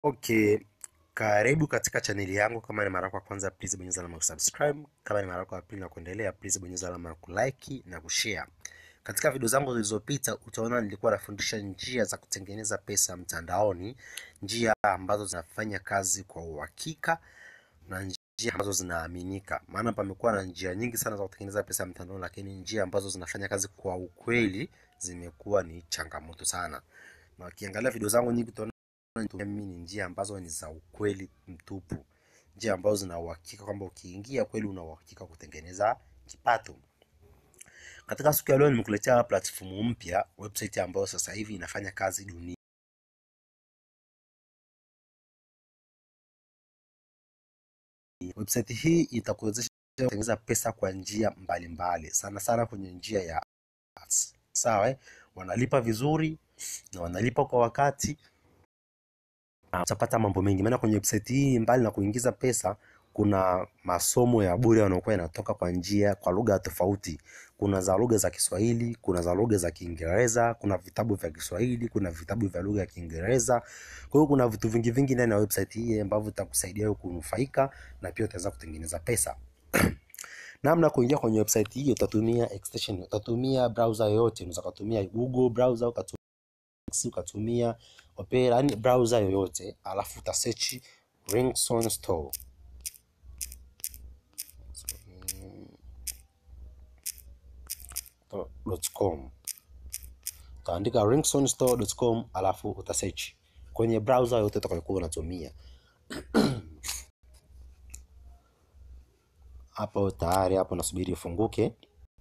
Okay, karibu katika chaneli yangu. Kama ni mara yako ya kwanza, please bonyeza alama ya kusubscribe. Kama ni mara yako ya pili na kuendelea, please bonyeza alama ya kulike na kushare. Katika video zangu zilizopita, utaona nilikuwa nafundisha njia za kutengeneza pesa mtandaoni, njia ambazo zinafanya kazi kwa uhakika na njia ambazo zinaaminika. Maana pamekuwa na njia nyingi sana za kutengeneza pesa mtandaoni, lakini njia ambazo zinafanya kazi kwa ukweli zimekuwa ni changamoto sana. Na ukiangalia video zangu nyingi utaona mimi ni njia ambazo ni za ukweli mtupu, njia ambazo zina uhakika kwamba ukiingia kweli una uhakika kutengeneza kipato. Katika siku ya leo nimekuletea platform mpya, website ambayo sasa hivi inafanya kazi dunia. Website hii itakuwezesha kutengeneza pesa kwa njia mbalimbali, sana sana kwenye njia ya ads. Sawa, eh? wanalipa vizuri na wanalipa kwa wakati na utapata mambo mengi, maana kwenye website hii mbali na kuingiza pesa, kuna masomo ya bure yanayokuwa yanatoka kwa njia kwa lugha tofauti. Kuna za lugha za Kiswahili, kuna za lugha za Kiingereza, kuna vitabu vya Kiswahili, kuna vitabu vya lugha ya Kiingereza. Kwa hiyo kuna vitu vingi vingi ndani ya website hii ambavyo vitakusaidia wewe kunufaika na pia utaweza kutengeneza pesa. Namna ya kuingia kwenye website hii, utatumia extension, utatumia browser yoyote, unaweza kutumia Google browser, ukatumia ukatumia Opera, yani browser yoyote, alafu uta search Ringtone Store. .com. Utaandika ringtonestore.com alafu uta search kwenye browser yote utakayokuwa unatumia. Hapo tayari, hapo nasubiri ifunguke.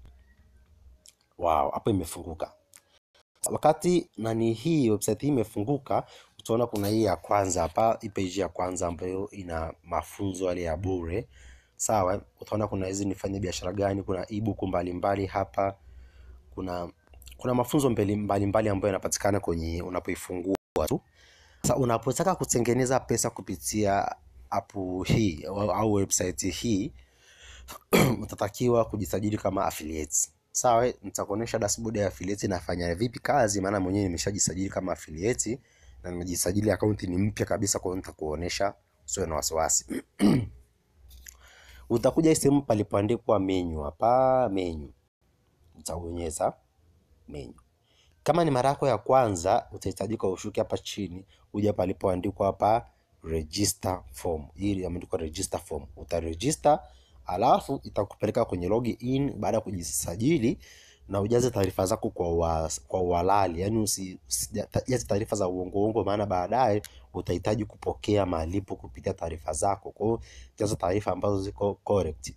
Wow, hapo imefunguka. Wakati nani hii website hii imefunguka, utaona kuna hii ya kwanza hapa, hii page ya kwanza ambayo ina mafunzo yale ya bure. Sawa, utaona kuna hizi nifanye biashara gani, kuna ebook mbalimbali hapa, kuna kuna mafunzo mbalimbali mbali ambayo yanapatikana kwenye unapoifungua tu. Sasa unapotaka kutengeneza pesa kupitia app hii au, au website hii utatakiwa kujisajili kama affiliates. Sawa, nitakuonesha dashboard ya affiliate inafanya vipi kazi, maana mwenyewe nimeshajisajili kama affiliate na nimejisajili, akaunti ni mpya kabisa, kwa hiyo nitakuonesha, usiwe na wasiwasi. Utakuja sehemu palipoandikwa menu, hapa menu utabonyeza menu. Kama ni mara yako ya kwanza, utahitajika ushuke hapa chini, uje palipoandikwa hapa register form. Hii imeandikwa register form, utaregister alafu itakupeleka kwenye login baada ya kujisajili na ujaze taarifa zako kwa wa, kwa uhalali, yani usijaze taarifa za uongo uongo, maana baadaye utahitaji kupokea malipo kupitia taarifa zako. Kwa hiyo jaza taarifa ambazo ziko correct.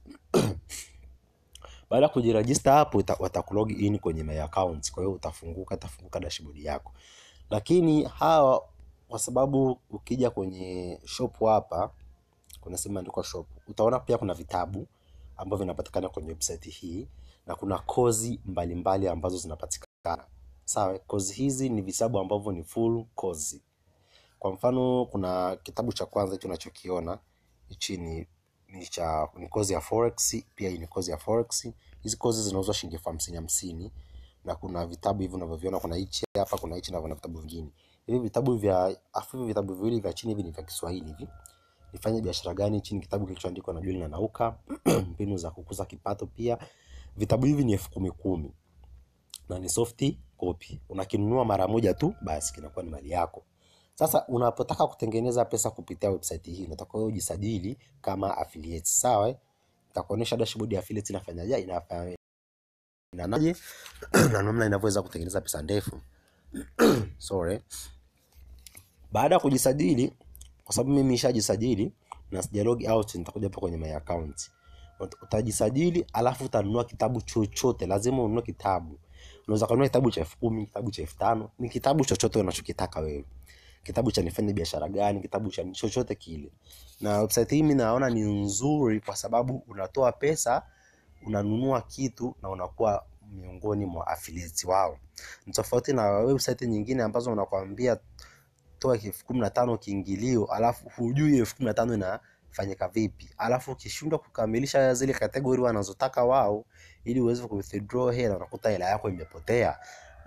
Baada ya kujirejista hapo watakulog in kwenye my account. Kwa hiyo utafunguka utafunguka dashboard yako, lakini hawa kwa sababu ukija kwenye shop hapa kuna sehemu imeandikwa shop, utaona pia kuna vitabu ambavyo vinapatikana kwenye website hii na kuna kozi mbalimbali ambazo zinapatikana. Sawa, kozi hizi ni vitabu ambavyo ni full kozi. Kwa mfano kuna kitabu cha kwanza hicho unachokiona hichi ni ni cha ni kozi ya forex, pia hii ni kozi ya forex. Hizi kozi zinauzwa shilingi elfu hamsini hamsini, na kuna vitabu hivi unavyoviona, kuna hichi hapa, kuna hichi na kuna vitabu vingine. Hivi vitabu vya afu hivi vitabu viwili vya chini hivi ni vya Kiswahili hivi. Nifanye biashara gani? Chini kitabu kilichoandikwa na Julian na Nauka, mbinu za kukuza kipato. Pia vitabu hivi ni elfu kumi kumi na ni soft copy. Unakinunua mara moja tu, basi kinakuwa ni mali yako. Sasa unapotaka kutengeneza pesa kupitia website hii, unataka wewe ujisajili kama affiliate. Sawa, nitakuonesha dashboard ya affiliate inafanyaje, inafanya inaje na namna inavyoweza kutengeneza pesa ndefu. Sorry. Baada ya kujisajili, kwa sababu mimi nishajisajili na sija log out, nitakuja hapa kwenye my account. Utajisajili alafu utanunua kitabu chochote, lazima ununue kitabu. Unaweza kununua kitabu cha elfu kumi, kitabu cha elfu tano, ni kitabu chochote unachokitaka wewe kitabu cha nifanye biashara gani, kitabu cha chochote kile. Na website hii mimi naona ni nzuri kwa sababu unatoa pesa, unanunua kitu na unakuwa miongoni mwa affiliates wao. Ni tofauti na website nyingine ambazo unakwambia toa elfu kumi na tano kiingilio, alafu hujui elfu kumi na tano inafanyika vipi, alafu ukishindwa kukamilisha zile kategori wanazotaka wao ili uweze ku withdraw hela, unakuta hela yako imepotea.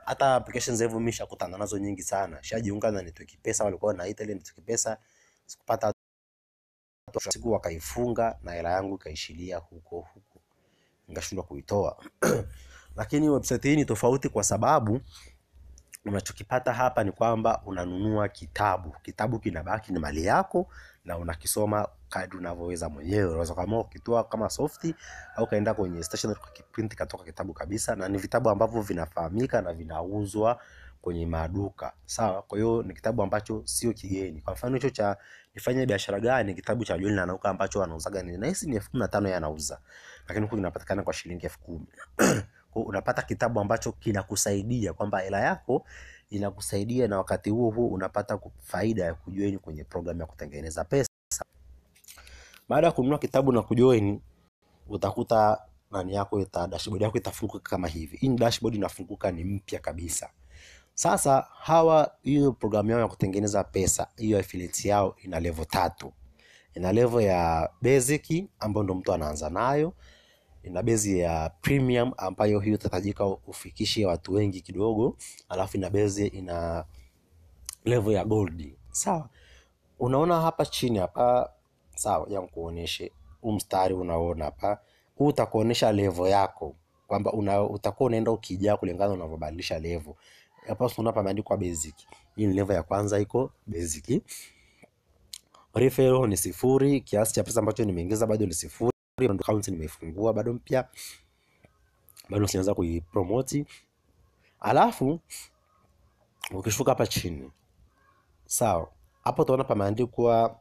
hata applications hivyo mimi shakutana nazo nyingi sana. Shajiunga na network pesa, walikuwa wanaita ile network pesa, sikupata siku wakaifunga na hela yangu ikaishilia huko huko, nikashindwa kuitoa. Lakini website hii ni tofauti kwa sababu unachokipata hapa ni kwamba unanunua kitabu. Kitabu kinabaki ni mali yako na unakisoma kadri unavyoweza mwenyewe. Unaweza kama ukitoa kama softi au kaenda kwenye stationery ukakiprint katoka kitabu kabisa, na ni vitabu ambavyo vinafahamika na vinauzwa kwenye maduka sawa. Kwa hiyo ni kitabu ambacho sio kigeni. Kwa mfano hicho cha nifanye biashara gani, kitabu cha John Nanauka ambacho anauzaga ni nahisi ni elfu kumi na tano yeye anauza, lakini huku kinapatikana kwa shilingi elfu kumi Kwa hiyo unapata kitabu ambacho kinakusaidia kwamba hela yako inakusaidia, na wakati huo huo unapata ku- faida ya kujoin kwenye programu ya kutengeneza pesa. Baada ya kununua kitabu na kujoin, utakuta nani yako ita dashboard yako itafunguka kama hivi. Hii ni dashboard inafunguka, ni mpya kabisa. Sasa hawa, hiyo programu yao ya kutengeneza pesa, hiyo affiliate yao ina level tatu. Ina level ya basic ambayo ndo mtu anaanza nayo, ina base ya premium ambayo hiyo itahitajika ufikishe watu wengi kidogo, alafu ina base, ina level ya gold. Sawa, unaona hapa chini hapa, sawa, ya nikuoneshe huu mstari unaona hapa, huu utakuonesha level yako kwamba una, utakuwa unaenda ukijaa kulingana unavyobadilisha level. Hapa unaona pameandikwa basic. Hii ni level ya kwanza iko basic. Referral ni sifuri, kiasi cha pesa ambacho nimeingiza bado ni sifuri, account nimeifungua bado mpya, bado sijaanza kuipromote. Alafu ukishuka hapa chini, sawa, hapo utaona pameandikwa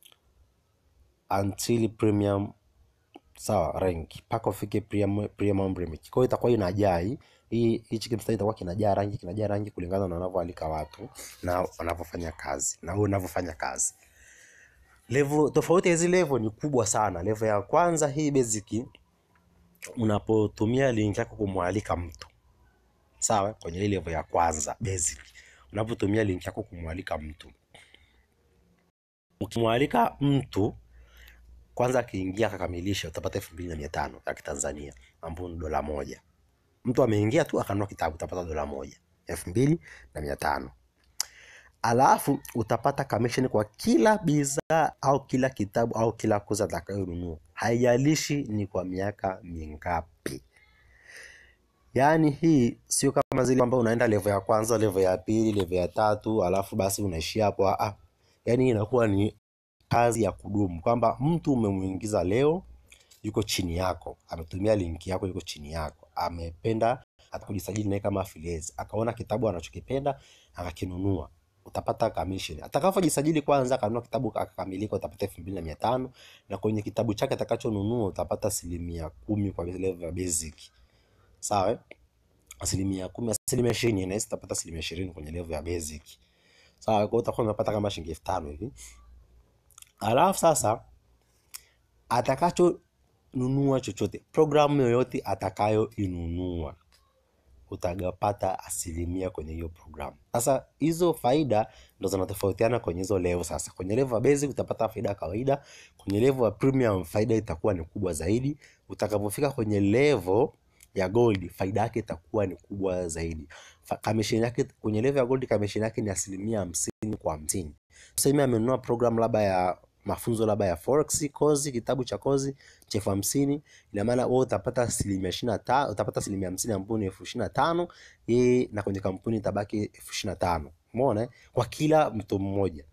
until premium sawa rank mpaka ufike premium premium remix. Kwa hiyo itakuwa inajaa hii hii hichi kimstari itakuwa kinajaa rangi kinajaa rangi kulingana na wanavyoalika watu na wanavyofanya kazi na wewe unavyofanya kazi. Level tofauti ya hizi level ni kubwa sana. Level ya kwanza hii basic, unapotumia link yako kumwalika mtu sawa, kwenye hii level ya kwanza basic, unapotumia link yako kumwalika mtu, ukimwalika mtu kwanza akiingia akakamilisha, utapata elfu mbili na mia tano ya Kitanzania ambapo ni dola moja. Mtu ameingia tu akanunua kitabu, utapata dola moja, elfu mbili na mia tano. Alafu utapata commission kwa kila bidhaa au kila kitabu au kila kozi atakayonunua, haijalishi ni kwa miaka mingapi. Yaani hii sio kama zile kwamba unaenda level ya kwanza, level ya pili, level ya tatu, alafu basi unaishia hapo. Ah, yaani inakuwa ni kazi ya kudumu, kwamba mtu umemuingiza leo, yuko chini yako, ametumia linki yako, yuko chini yako, amependa hata kujisajili naye kama affiliate, akaona kitabu anachokipenda akakinunua, utapata commission. Atakapojisajili kwanza, akanunua kitabu akakamilika, utapata elfu mbili na mia tano na kwenye kitabu chake atakachonunua utapata asilimia kumi kwa level ya basic, sawa eh? asilimia kumi, asilimia ishirini na utapata asilimia ishirini kwenye level ya basic, sawa. Kwa hiyo utakuwa unapata kama shilingi elfu tano hivi. Alafu sasa atakachonunua chochote, programu yoyote atakayoinunua utagapata asilimia kwenye hiyo programu. Sasa hizo faida ndo zinatofautiana kwenye hizo level. Sasa kwenye level ya basic utapata faida ya kawaida, kwenye level ya premium faida itakuwa ni kubwa zaidi. Utakapofika kwenye level ya gold faida yake itakuwa ni kubwa zaidi. Fa- Commission yake kwenye level ya gold, commission yake ni asilimia hamsini kwa hamsini. Tuseme amenunua program labda ya mafunzo labda ya forex kozi, kitabu cha kozi cha elfu hamsini ina maana wewe utapata asilimia ishirini na tano utapata asilimia hamsini ambayo ni elfu ishirini na tano yeye na kwenye kampuni itabaki elfu ishirini na tano umeona eh? kwa kila mtu mmoja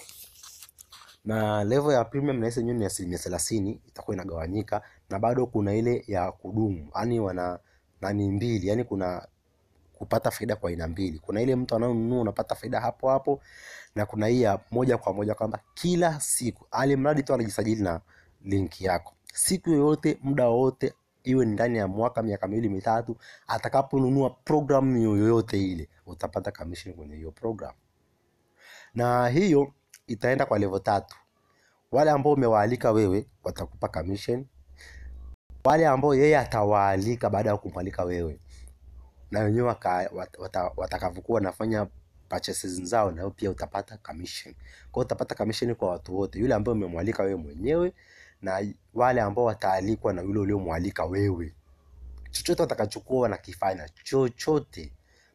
na level ya premium na yenyewe ni asilimia thelathini itakuwa inagawanyika na bado kuna ile ya kudumu yani wana nani mbili yani kuna kupata faida kwa aina mbili kuna ile mtu anayonunua unapata faida hapo hapo na kuna hii ya moja kwa moja kwamba kila siku ali mradi tu anajisajili na linki yako siku yoyote muda wowote iwe ni ndani ya mwaka miaka miwili mitatu atakaponunua programu yoyote ile utapata commission kwenye hiyo program na hiyo itaenda kwa level tatu wale ambao umewaalika wewe watakupa commission wale ambao yeye atawaalika baada ya kumwalika wewe na wenyewe waka- wat- wata- watakavyokuwa wanafanya purchases zao na wewe pia utapata commission. Kwa hiyo utapata commission kwa watu wote, yule ambaye umemwalika wewe mwenyewe na wale ambao wataalikwa na yule uliomwalika wewe. Chochote watakachokuwa wanakifanya chochote,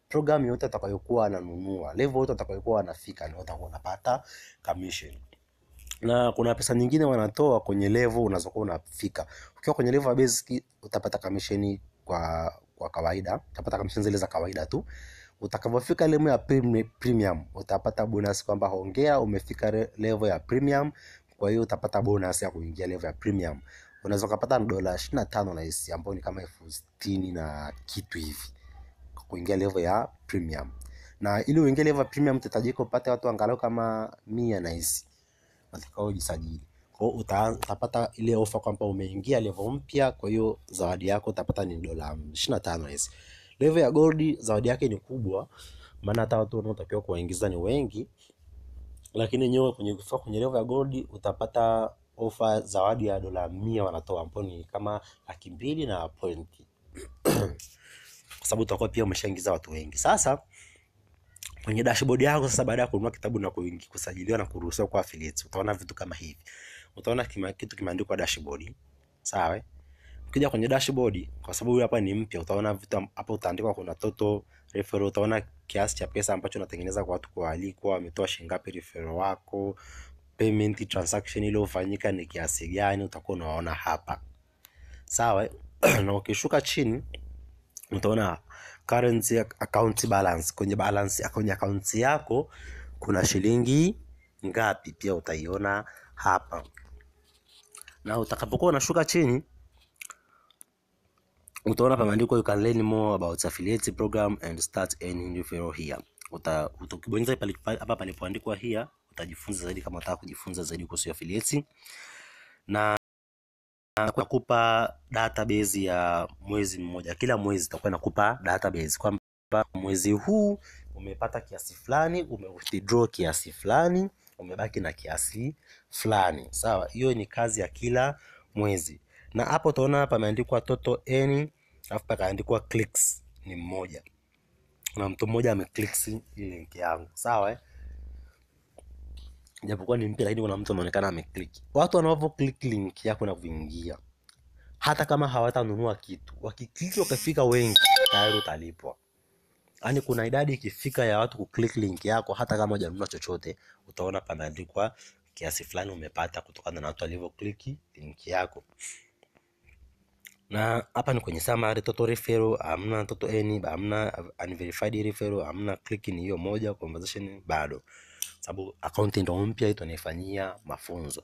program yote atakayokuwa ananunua, level yote atakayokuwa anafika, ndio utakuwa unapata commission. Na kuna pesa nyingine wanatoa kwenye level unazokuwa unafika. Ukiwa kwenye level ya basic utapata commission kwa kwa kawaida, utapata commission zile za kawaida tu. Utakapofika level ya premi- premium utapata bonus kwamba hongera, umefika re- level ya premium. Kwa hiyo utapata bonus ya kuingia level ya premium. Unaweza ukapata dola 25 na hisi ambayo ni kama elfu sitini na kitu hivi kwa kuingia level ya premium. Na ili uingie level ya premium utahitajika upate watu angalau kama mia na hisi watakaojisajili. Kwa hiyo uta, utapata ile ofa kwamba umeingia level mpya, kwa hiyo zawadi yako utapata ni dola 25 hizi. Level ya gold zawadi yake ni kubwa, maana hata watu wanaotakiwa kuwaingiza ni wengi, lakini nyewe kwenye kufika kwenye level ya gold utapata ofa zawadi ya dola mia wanatoa, ambapo ni kama laki mbili na pointi, kwa sababu utakuwa pia umeshaingiza watu wengi. Sasa kwenye dashboard yako sasa, baada ya kununua kitabu na kuingi- kusajiliwa na kuruhusiwa kwa affiliates, utaona vitu kama hivi. Utaona kima, kitu kimeandikwa dashboard, sawa? eh? Ukija kwenye dashboard, kwa sababu huyu hapa ni mpya, utaona vitu am- hapa, utaandikwa kuna total referral, utaona kiasi cha pesa ambacho unatengeneza kwa watu kualikwa, wametoa shilingi ngapi referral wako, payment transaction iliyofanyika ni kiasi gani, utakuwa unaona hapa, sawa? eh? na ukishuka chini utaona currency account balance. Kwenye balance kwenye account yako kuna shilingi ngapi, pia utaiona hapa, na utakapokuwa unashuka chini utaona pameandikwa you can learn more about affiliate program and start earning referral here. Uta, uta- ukibonyeza pale- hapa palipoandikwa here utajifunza zaidi kama unataka kujifunza zaidi kuhusu affiliate na na kukupa database ya mwezi mmoja. Kila mwezi itakuwa inakupa database kwamba mwezi huu umepata kiasi fulani, ume withdraw kiasi fulani, umebaki na kiasi fulani. Sawa, hiyo ni kazi ya kila mwezi. Na hapo utaona pameandikwa total earning, alafu pakaandikwa clicks ni mmoja. Kuna mtu mmoja ameclick hii link yangu. Sawa eh? Japokuwa ni mpya lakini kuna mtu anaonekana ameclick. Watu wanavyo click link yako na kuingia hata kama hawatanunua kitu, wakikliki wakafika wengi, tayari utalipwa. Yaani kuna idadi ikifika ya watu kuclick link yako, hata kama hujanunua chochote, utaona pameandikwa kiasi fulani umepata kutokana na watu walivyo click link yako. Na hapa ni kwenye summary, total referral hamna, total earning hamna, unverified referral hamna, click ni hiyo moja, conversation bado, sababu account ndio mpya, hii tunaifanyia mafunzo.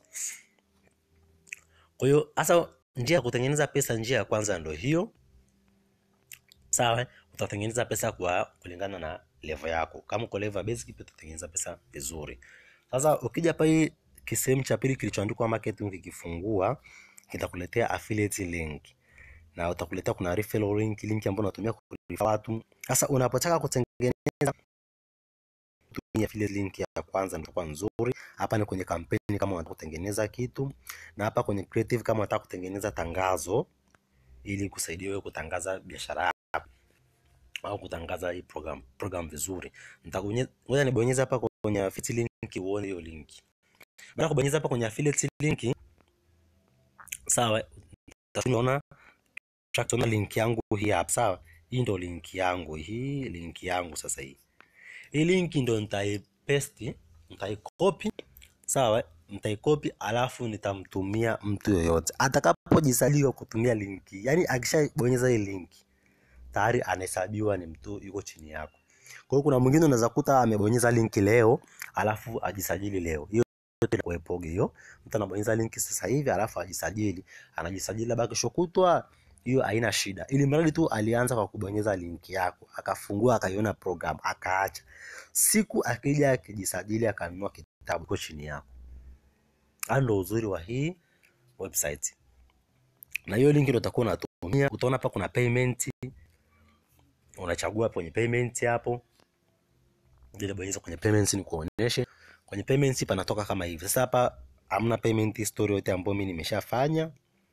Kwa hiyo hasa njia ya kutengeneza pesa, njia ya kwanza ndio hiyo. Sawa, eh? utatengeneza pesa kwa kulingana na level yako. Kama uko level ya basic, pia utatengeneza pesa vizuri. Sasa ukija hapa hii kisehemu cha pili kilichoandikwa marketing, ukikifungua kitakuletea affiliate link na utakuletea kuna referral link, link ambayo unatumia kurefer watu. Sasa unapotaka kutengeneza tumia affiliate link ya kwanza ndio kwa nzuri. Hapa ni kwenye kampeni kama unataka kutengeneza kitu, na hapa kwenye creative kama unataka kutengeneza tangazo ili kusaidia wewe kutangaza biashara yako au kutangaza hii program program vizuri. Nitakubonyeza, ngoja nibonyeze hapa kwenye affiliate link uone hiyo link. Baada ya kubonyeza hapa kwenye affiliate link, sawa, utaona utaona link yangu hii hapa, sawa. Hii ndio link yangu, hii link yangu sasa hii. Hii link ndio nitaipaste, nitaicopy, sawa, nitaicopy alafu nitamtumia mtu yoyote atakapojisaliwa kutumia linki. Yaani akishabonyeza hii linki tayari anahesabiwa ni mtu yuko chini yako. Kwa hiyo kuna mwingine unaweza kuta amebonyeza linki leo alafu ajisajili leo. Hiyo yote kuepoge hiyo. Mtu anabonyeza linki sasa hivi alafu ajisajili, anajisajili labda kesho kutwa, hiyo haina shida. Ili mradi tu alianza kwa kubonyeza linki yako, akafungua akaiona program, akaacha. Siku akija akijisajili akanunua kitabu kwa chini yako. Hayo ndio uzuri wa hii website. Na hiyo linki ndio utakuwa unatumia. Utaona hapa kuna payment unachagua kwenye payment hapo, ile bonyeza kwenye payments ni kuoneshe. Kwenye payments panatoka kama hivi. Sasa hapa hamna payment history yote ambayo mimi nimeshafanya.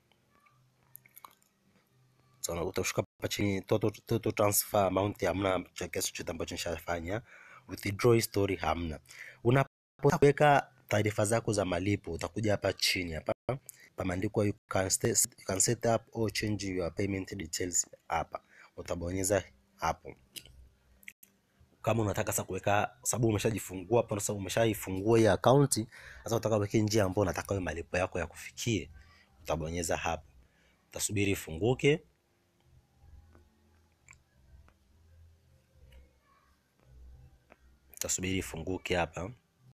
So, utashuka hapa chini total, total transfer amount hamna cha kiasi chochote ambacho nishafanya. Withdraw history hamna. Unapotaka kuweka taarifa zako za malipo utakuja hapa chini hapa pameandikwa you can, set, you can set up or change your payment details hapa utabonyeza hapo kama unataka sasa kuweka sababu umeshajifungua hapo sasa umeshaifungua hii akaunti sasa unataka uweke njia ambayo unataka wewe malipo yako yakufikie utabonyeza hapo utasubiri ifunguke utasubiri ifunguke hapa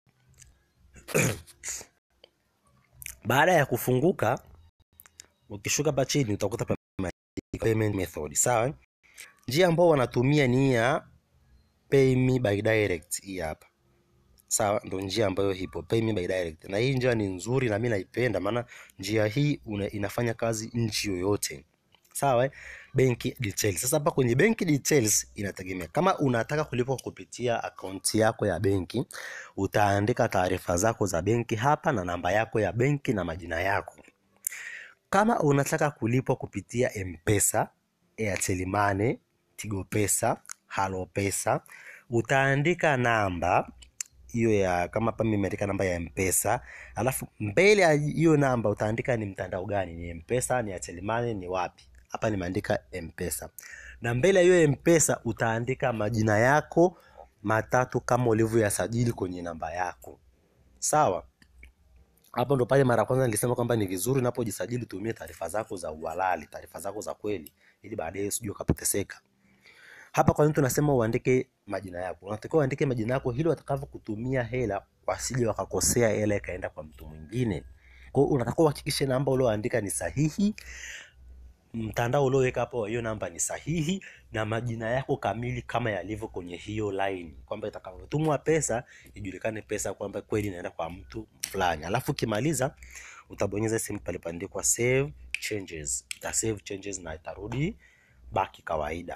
baada ya kufunguka ukishuka hapa chini utakuta pameandikwa payment method sawa njia ambao wanatumia ni ya pay me by direct hii hapa sawa ndo njia ambayo ipo pay me by direct na hii njia ni nzuri na mimi naipenda maana njia hii una, inafanya kazi nchi yoyote sawa eh? benki details sasa hapa kwenye benki details inategemea kama unataka kulipa kupitia akaunti yako ya benki utaandika taarifa zako za benki hapa na namba yako ya benki na majina yako kama unataka kulipwa kupitia mpesa airtel money tigo pesa halo pesa utaandika namba hiyo ya kama hapa mimi nimeandika namba ya mpesa alafu mbele ya hiyo namba utaandika ni mtandao gani ni mpesa ni airtel money ni wapi hapa nimeandika mpesa na mbele ya hiyo mpesa utaandika majina yako matatu kama ulivyoyasajili kwenye namba yako sawa hapo ndo pale mara kwanza nilisema kwamba ni vizuri unapojisajili utumie taarifa zako za uhalali taarifa zako za kweli ili baadaye usije ukapoteseka hapa kwa nini tunasema uandike majina yako unatakiwa uandike majina yako ili watakavyokutumia hela wasije wakakosea hela ikaenda kwa mtu mwingine kwa hiyo unatakiwa uhakikishe namba ulioandika ni sahihi mtandao ulioweka hapo hiyo namba ni sahihi na majina yako kamili kama yalivyo kwenye hiyo line kwamba itakavyotumwa pesa ijulikane pesa kwamba kweli inaenda kwa mtu fulani alafu ukimaliza utabonyeza sehemu palipoandikwa save changes ita save changes na itarudi baki kawaida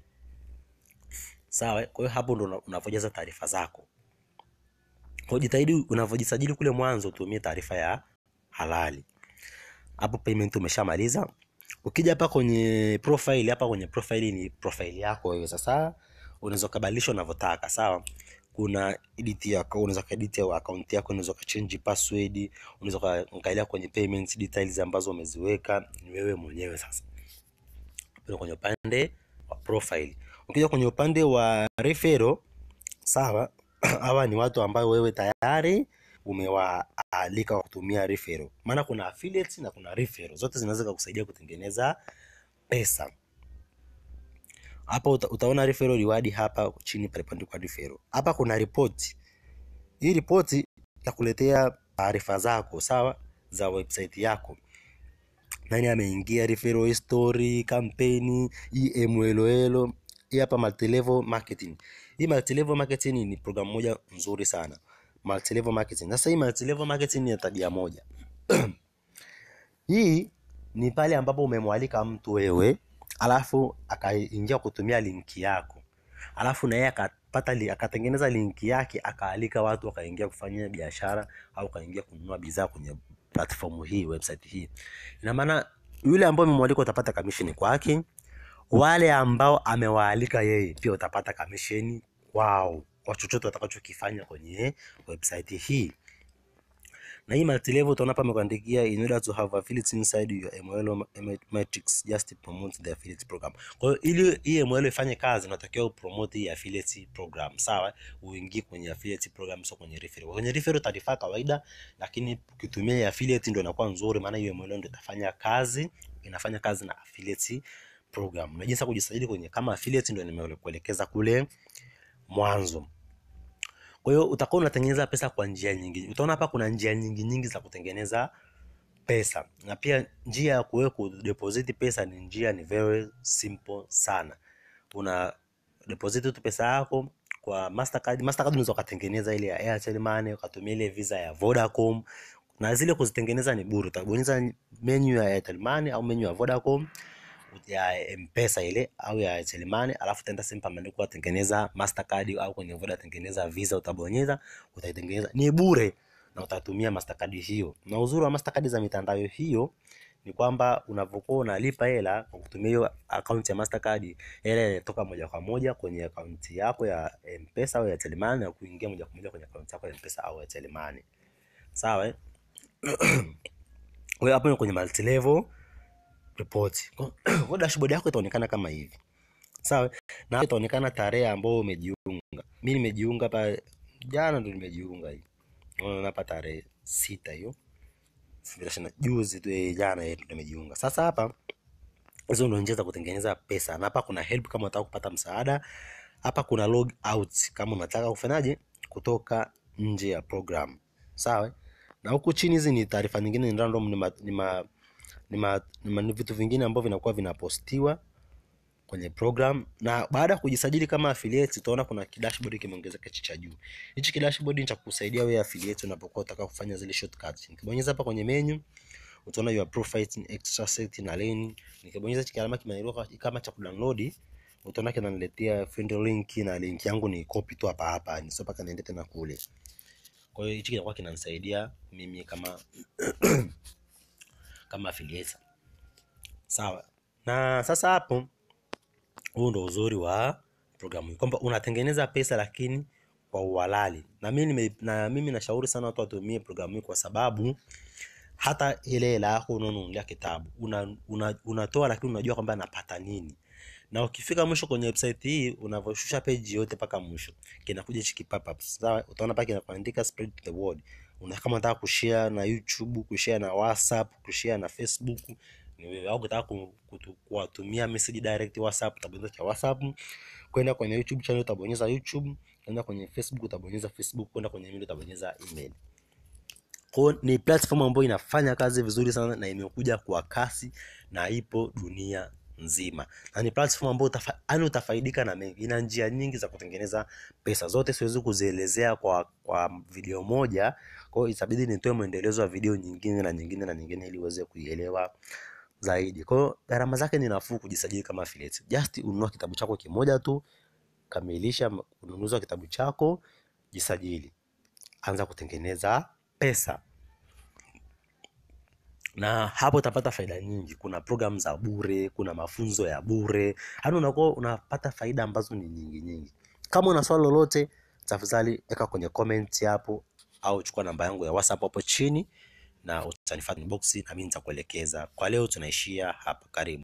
sawa kwa hiyo hapo ndo una- unavyojaza taarifa zako kwa hiyo jitahidi unavyojisajili kule mwanzo utumie taarifa ya halali hapo payment umeshamaliza ukija hapa kwenye profile hapa kwenye profile ni profile yako wewe sasa unaweza ukabadilisha unavyotaka sawa kuna edit ya account unaweza kaedit ya account yako unaweza ukachange password unaweza ukaangalia kwenye payment details ambazo umeziweka ni wewe mwenyewe sasa Hapo kwenye upande wa profile ukija kwenye upande wa referral sawa hawa ni watu ambao wewe tayari umewaalika kwa kutumia referral maana kuna affiliate na kuna referral zote zinaweza kukusaidia kutengeneza pesa hapa uta, utaona referral reward hapa chini palipoandikwa referral hapa kuna report hii ripoti itakuletea taarifa zako sawa za website yako nani ameingia referral history kampeni hii MLOL hii hapa multilevel marketing hii multilevel marketing ni programu moja nzuri sana multilevel marketing sasa hii multilevel marketing ni ya tabia moja hii ni pale ambapo umemwalika mtu wewe alafu akaingia kutumia linki yako alafu na yeye akapata li, akatengeneza linki yake akaalika watu wakaingia kufanya biashara au kaingia kununua bidhaa kwenye platform hii website hii ina maana yule ambaye umemwalika utapata commission kwake wale ambao amewaalika yeye pia utapata commission kwao kwa chochote watakachokifanya kwenye website hii na hii multilevel utaona hapa amekuandikia in order to have affiliates inside your MLO matrix just promote the affiliate program. Kwa hiyo ili hii MLO ifanye kazi unatakiwa upromote hii affiliate program, sawa? Uingie kwenye affiliate program sio kwenye referral. Kwenye referral taarifa kawaida, lakini ukitumia hii affiliate ndio inakuwa nzuri maana hiyo MLO ndio itafanya kazi, inafanya kazi na affiliate program. Na jinsi ya kujisajili kwenye kama affiliate ndio nimekuelekeza kule mwanzo. Kwa hiyo utakuwa unatengeneza pesa kwa njia nyingi. Utaona hapa kuna njia nyingi nyingi za kutengeneza pesa, na pia njia ya kuwe kudeposit pesa ni njia ni very simple sana. Una deposit tu pesa yako kwa Mastercard. Mastercard unaweza ukatengeneza ile ya Airtel Money, ukatumia ile visa ya Vodacom, na zile kuzitengeneza ni bure. Utabonyeza menu ya Airtel Money au menu ya Vodacom ya mpesa ile au ya Airtel Money, alafu utaenda sehemu pameandikwa tengeneza Mastercard au kwenye Voda tengeneza Visa, utabonyeza utaitengeneza, ni bure na utatumia Mastercard hiyo. Na uzuri wa Mastercard za mitandao hiyo ni kwamba unavyokuwa unalipa hela kwa kutumia hiyo akaunti ya Mastercard, hela inatoka moja kwa moja kwenye akaunti yako ya mpesa au ya Airtel Money na kuingia moja kwa moja kwenye akaunti yako ya mpesa au Airtel Money. Sawa eh? Kwa hiyo hapo ni kwenye multi level report. Kwa kwa dashboard yako itaonekana kama hivi. sawa na hapo itaonekana tarehe ambayo umejiunga mi nimejiunga hapa jana ndo nimejiunga hii unaona hapa tarehe sita hiyo elfu mbili ishirini na- juzi tu eh, jana yetu nimejiunga sasa hapa hizo ndo njia za kutengeneza pesa na hapa kuna help kama unataka kupata msaada hapa kuna log out kama unataka kufanyaje kutoka nje ya program sawa na huku chini hizi ni taarifa nyingine ni random ni, ma, ni, ma, ni, ma, ni, ma, ni vitu vingine ambavyo vinakuwa vinapostiwa kwenye program na baada ya kujisajili kama affiliate utaona kuna kidashboard kimeongezeka hichi cha juu hichi kidashboard ni cha kukusaidia wewe affiliate unapokuwa unataka kufanya zile shortcuts nikibonyeza hapa kwenye menu utaona your profit in extra set na lane nikibonyeza hichi alama kimeandikwa kama cha kudownload utaona kinaniletea friend link na link yangu ni copy tu hapa hapa ni sio mpaka niende tena kule kwa hiyo hichi kinakuwa kinanisaidia mimi kama kama affiliate sawa na sasa hapo huu ndo uzuri wa programu hii kwamba unatengeneza pesa lakini kwa uhalali na mimi nime, na mimi nashauri sana watu watumie programu hii kwa sababu hata ile hela yako unaonunulia kitabu una, una, unatoa lakini unajua kwamba napata nini na ukifika mwisho kwenye website hii unavyoshusha page yote mpaka mwisho kinakuja hichi kipap up sawa utaona pale kinakuandika spread the word una kama unataka kushare na YouTube kushare na WhatsApp kushare na Facebook ni wewe au ukitaka ku- kutu- kuwatumia message direct WhatsApp utabonyeza cha WhatsApp kwenda kwenye YouTube channel utabonyeza YouTube kwenda kwenye Facebook utabonyeza Facebook kwenda kwenye email utabonyeza email kwa hiyo ni platform ambayo inafanya kazi vizuri sana na imekuja kwa kasi na ipo dunia nzima na ni platform ambayo utafa, yani utafaidika na mengi ina njia nyingi za kutengeneza pesa zote siwezi kuzielezea kwa kwa video moja kwa hiyo itabidi nitoe mwendelezo wa video nyingine na nyingine na nyingine ili uweze kuielewa zaidi kwa hiyo gharama zake ni nafuu kujisajili kama affiliate just ununua kitabu chako kimoja tu kamilisha ununuzi wa kitabu chako jisajili anza kutengeneza pesa na hapo utapata faida nyingi kuna program za bure kuna mafunzo ya bure yaani unakuwa unapata faida ambazo ni nyingi nyingi kama una swali lolote tafadhali weka kwenye comment hapo au chukua namba yangu ya whatsapp hapo chini na utanifuata inbox na mimi nitakuelekeza kwa leo tunaishia hapa karibu